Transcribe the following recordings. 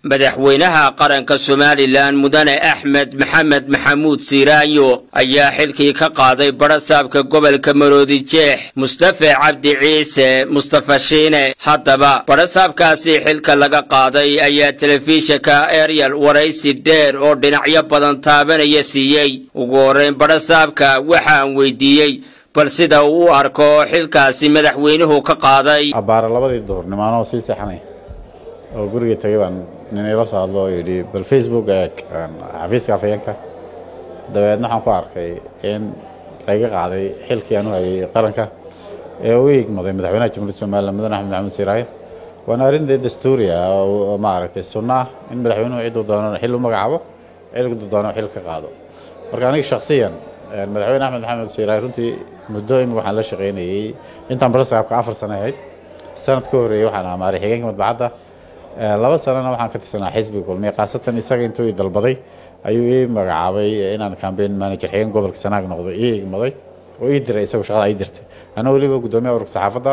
madaxweynaha qaranka somalilan mudane axmed maxamed maxamuud siiraanyo ayaa xilkii ka qaaday barasaabka gobolka maroodi jeex mustafe cabdi ciise mustafa shiine haddaba barasaabkaasi xilka laga qaaday ayaa telefishinka eryal waraysi dheer oo dhinacyo badan taabanaya siiyey ugu horrayn barasaabka waxaan weydiiyey bal sida uu u arko xilkaasi madaxweynuhu ka qaaday abbaara labadii duhurnimo anoo sii seexanay oo guriga tegay baan nin ila soo hadlo oo yidhi bal facebook eeg xafiiska afayeenka dabeedna waxaan ku arkay in laga qaaday xilkii aan u hayay qaranka ee u igmaday madaxweynaha jamhuuriyadda somalilan mudane axmed maxamuud siiraayo waana arrin dee dastuuri ah oo maaragtay sunno ah in madaxweynuhu cidduu doono xil u magacaabo cidduu doono xil ka qaado marka aniga shakhsiyan madaxweyne axmed maxamed siiraayo runtii muddo imika waxaan la shaqaynayey intaan barasaabka afar sano ahayd sanad ka horreeyey waxaan amaaray xigeenka madbacadda laba sanana waxaan ka tirsanaa xisbiga kulmiye khaasatan isaga intuu i dalbaday ayuu ii magacaabay inaan campaign manager xigeen gobolka sanaag noqdo ii igmaday oo ii diray isagoo shaqada ii dirtay anaa weliba guddoomiyaha ururka saxaafadda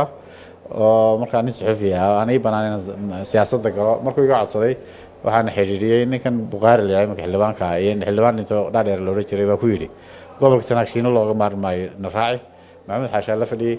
oo markaa nin suxufi ah aan ii bannaan inaan siyaasadda galo markuu iga codsaday waxaana xiriiriyey ninkan bukhaari la yidhaha imika xildhibaanka iyo xildhibaan dhinto dhaadheer loodhan jiray baa ku yidhi gobolka sanaag shiino looga maarmi maayo na raaci maxamuud xaashaan la fadhiyey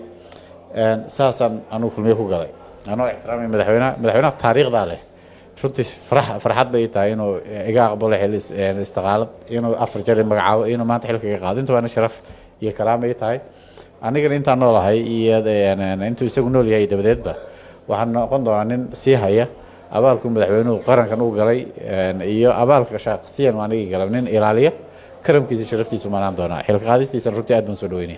saasaan anugu kulmiye ku galay anoo ixtiraamay madaxweynaha madaxweynaha taariikhdaa leh runtii farxad bay tahay inuu iga aqbalo xil istiqaalad inuu afar jeer magacaabo inuu maanta xilka iga qaado inta waana sharaf iyo karaama ii tahay anigana intaan noolahay iyo intuu isagu nool yahay dabadeedba waxaan noqon doonaa nin sii haya abaalku madaxweynuhu qarankan u galay iyo abaalka shaaqsiyan anigii galay nin ilaaliya karamkiisa sharaftiisu maanaan doonaa xilka qaadistiisana runtii aad baan soo dhaweynaya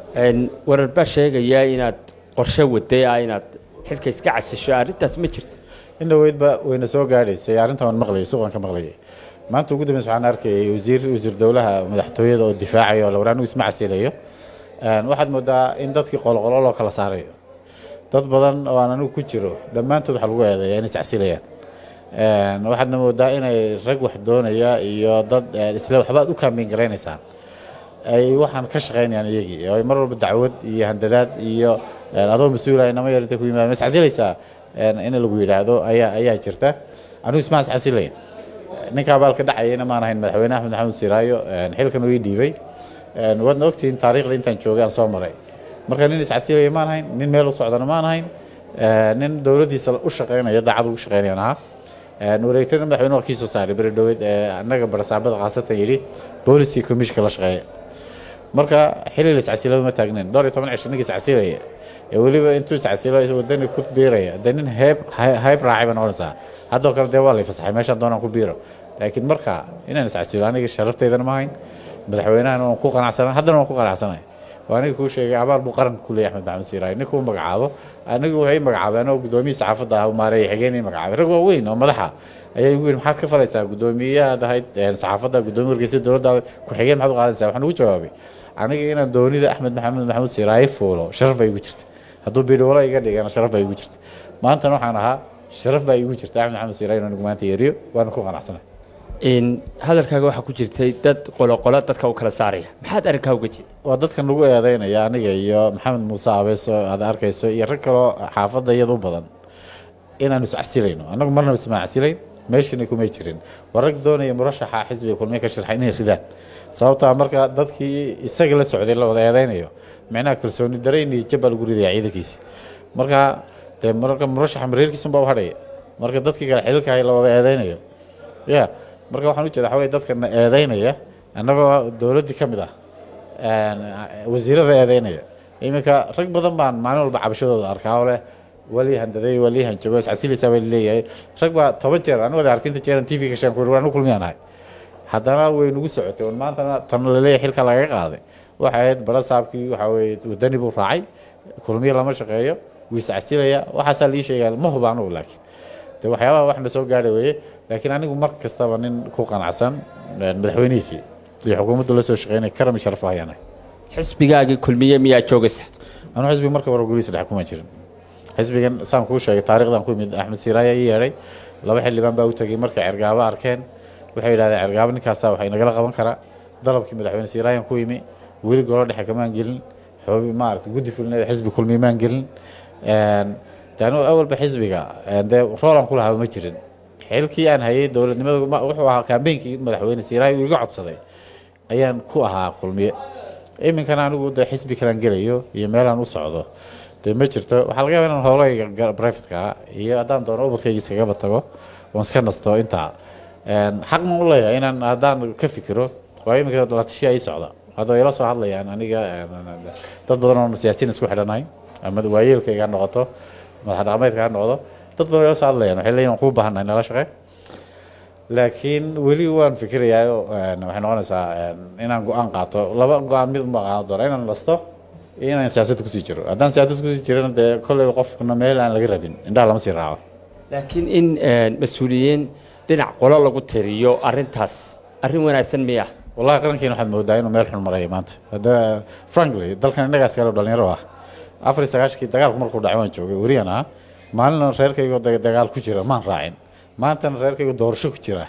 warar baa sheegaya inaad qorshe waday ah inaad xilka iska casisho arrintaas ma jirto in dhaweydba wayna soo gaadhaysay arrintan waan maqlayay suuqan ka maqlayay maanta ugu dambeys waxaan arkayay wasiir wasiir dowlaha madaxtooyada oo difaacaya oo lawar anigu isma casilayo waxaad moodaa in dadkii qoloqolo loo kala saarayo dad badan oo aan anigu ku jiro dhammaantood waxaa lagu eedeeya inay iscasilayaan waxaadna moodaa inay rag wax doonaya iyo dad isle waxbaad u kaambeyn garaynaysaan ay waxaan ka shaqaynayaan iyagii oo ay mar walba dacwad iyo handadaad iyo adoo mas-uula inama yar intay ku yimaada ma iscasilaysaa in lagu yidhaahdo ayaa ayaa jirta anigu isma iscasilayn ninka abaalka dhacayana maan ahayn madaxweyne axmed maxamuud siraayo xilkan uu ii dhiibay waadna ogtihiin taariikhda intaan joogay aan soo maray marka nin iscasilaya maan ahayn nin meel u socdana maan ahayn nin dowladdiisa u shaqaynaya daacad ugu shaqaynayan ahaa wareegtana madaxweyne waa kii soo saaray beri dhoweed annaga barasaabada khaasatan yidhi booliskii commissionka la shaqeeya marka xilli la iscasilaba ma taagnayn dhowr iyo toban cisho ninka iscasilaya ee weliba intuu iscasilo wadani ku biiraya dee nin heeb hayb raacay baa noqonaysaa haddoo kale dee waa lay fasaxay meeshaan doonaan ku biiro laakiin marka inaan iscasilo aniga sharaftaydan ma hayn madaxweynahana waan ku qanacsanay haddana waan ku qanacsanay waa aniga kuu sheegay abaal buu qaranka ku leeyahay axmed maxamed siiraayo ninkuu magacaabo anigu waxay magacaabeen oo guddoomiyii saxaafadda ah maareeya xigeenii magacaabay rag waaweyn oo madaxa ayaa igu yidhi maxaad ka falaysaa guddoomiyahaad ahayd saxaafadda guddoomiye wargeysa dowladdaada ku-xigeen maxaad u qaadanaysaa waxaan ugu jawaabay aniga inaan doonida axmed maxamed maxamuud siiraayo fuulo sharaf baa igu jirta hadduu bidhowlo iga dhigana sharaf baa igu jirta maantana waxaan ahaa sharaf baa igu jirta axmed maxamed siiraayo inaan maanta yeeriyo waana ku qanacsanay hadalkaaga waxaa ku jirtay dad qoloqolo dadka u kala saaraya maxaad arrinkaa uga jeeda waa dadkan lagu eedeynaya aniga iyo maxamed muuse abeeso aad arkayso iyo rag kaloo xaafadda iyada u badan inaanu iscasilayno annagu marnaba isma casilayn meeshana kumay jirin waa rag doonaya murashaxa xisbiga kulmiye ka sharxay inay ridaan sababtaa marka dadkii isaga la socday la wada eedeynayo micnaha kalsooni darayn iyo jab baa lagu ridaya ciidankiisi marka dee marka murashaxa mareerkiisunbaa u hadhaya marka dadkii kale xililkahay la wada eedeynayo ya marka waxaan ujeeda waxa wey dadkana eedeynaya annagoo dowladdii ka mid ah wasiirada eedeynaya iminka rag badan baan maalin walba cabashadooda arkaa oo leh walii handaday walii hanjabo iscasilaysaa baa leeyahay rag baa toban jeer anigu wada aragti inta jeeran t v ka shaan ku anu kulmiyaan ahay haddana way nagu socotay on maantana tan laleeyahay xilka lagaga qaaday waxay ahayd barasaabkii waxaa weye wadani buu raacay kulmiye lama shaqeeyo wuu iscasilaya waxaasaa lii sheegaa ma huba anugu laakiin de waxyaabaha wax na soo gaadha weeye laakiin anigu mar kastaba nin ku qanacsan madaxweynihiisii iyo xukuumaddu la soo shaqeynay karam sharaf hayaanahay xisbigaagii kulmiye miyaa joogaysa anuu xisbiga marka hore gurihiisa dhex kuma jirin xisbigan saan kuu sheegay taarikhdan ku yimid axmed siiraaya ii yeedhay laba xildhibaan baa u tegey markay cergaabo arkeen waxay yidhahdeen cergaabo ninkaasaa waxay nagala qaban karaa dalabkii madaxweyne siiraayan ku yimi weli golo dhexe kamaan gelin xoobi maarata guddi fulineeda xisbi kulmiye maan gelin de anigu awalba xisbiga dee roolan ku lahaaba ma jirin xilkii aan hayay dowladnimada wuxuu ahaa kaambeynkii madaxweyne siiraayo uu iga codsaday ayaan ku ahaa kulmiye iminkana anigu de xisbi kalaan gelayo iyo meelaan u socdo dee ma jirto waxaa laga yaba inaan howlahayga brivatka iyo haddaan doono ubadkayga iskagaba tago oon iska nasto intaa xaq ma u leeyahay inaan haddaan ka fikiro waa iminka la tashiya ii socda hadda ila soo hadlayaan aniga dad badan oo siyaasiyiin isku xidhanahay ama waayeelkayga ha noqoto madax dhaqameedka ha noqdo dad badan ila soo hadlayaan waxay leeyihin waan kuu baahannahay nala shaqe laakiin weli waan fikirayaa waxay noqonaysaa inaan go-aan qaato laba go-aan mid uma qaadan doona inaan nasto iyo inaan siyaasadda kusii jiro haddaan siyaasadda kusii jirana dee kolley qofkuna meel aan laga rabin indhaha lama sii raaco laakiin in mas-uuliyiin dhinac qolo lagu tiriyo arrintaas arrin wanaagsan miya wallahi qarankeena waxaad moodaa inuu meel xun maraya maanta hadda frankly dalkan innagaas kale dhalinyaro ah afar iyo sagaashkii dagaalku markuu dhacay waan joogay weriyan ah maalina reerkaygo dagaal ku jira maan raacin maantana reerkaygo doorasho ku jira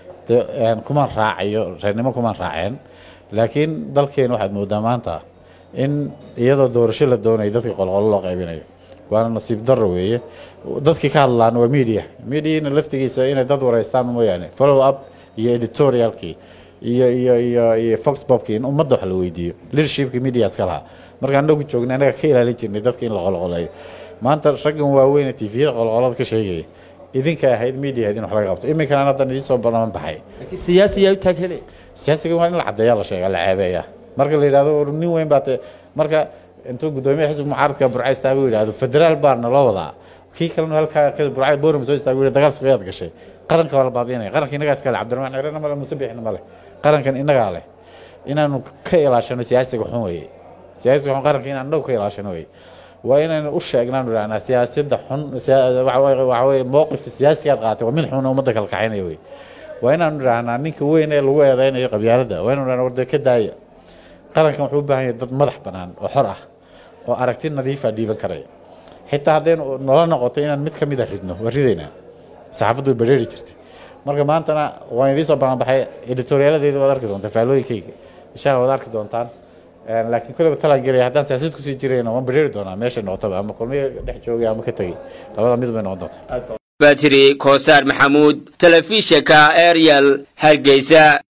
kumaan raacayo reernimo kumaan raaceen laakiin dalkeena waxaad moodaa maanta in iyadoo doorasho la doonayo dadkii qolqolo loo qaybinayo waana nasiib daro weeye dadkii ka hadlaan waa media mediana laftigiisa inay dad wareystaan mooyaane follow up iyo editorialkii iyo iyo iyo iyo fox bobkii in ummadda wax la weydiiyo leadershipkii media iska lahaa marka anagu joogna anaga ka ilaalin jirnay dadka in la qolqoleeyo maanta raggan waaweyne tviyada qolqolada ka sheegaya idinka ahayd media ahayd in wax laga qabto iminkana haddan idiin soo banaman baxay laakiin siyaasi yaa u taag helay siyaasiga waa in la caddeeya la sheega la ceebeeya marka la yidhahdo nin weyn baa te marka intuu guddoomiyaha xisbiga mucaaradka burca istaago yidhahdo federaal baa naloo wadaa kii kalena halkaa burca borum soo istaago yidhi dagaal sugayaad gashay qaranka waa la baabiinaya qaranka innagaa iska leh cabdiraxmaan xirena male muuse bixina male qarankan innagaa leh inaanu ka ilaashano siyaasiga xun weeye siyaasiga xun qaranka inaan annagu ka ilaashano weeye waa inaynu u sheegnaan idhahnaa siyaasadda xun waxa weye mowqifka siyaasigaad qaatay waa mid xun ummadda kala kaxaynaya wey waa inaanu idhahnaa ninka weyn ee lagu eedeynayo qabyaaladda waa inanu idhahnaa warda ka daaya qarankan wuxuu u baahan yahay dad madax bannaan oo xor ah oo aragti nadiifa dhiiban karaya xitaa haddaynu nala noqoto inaan mid ka mida ridno waa ridaynaa saxaafaddu way badheeri jirtay marka maantana waan idiin soo bananbaxay editoriyaaladeeda waad arki doontaa faalooyinkayga insha allah waad arki doontaan laakiin kolleyba talaan gelaya haddaan siyaasad kusii jirayna waan badheeri doonaa meeshay noqotaba ama kulmiga dhex joogay ama ka tegey labada mid bay noqon doontaa batri koosaar maxamuud telefishinka ariel hargeysa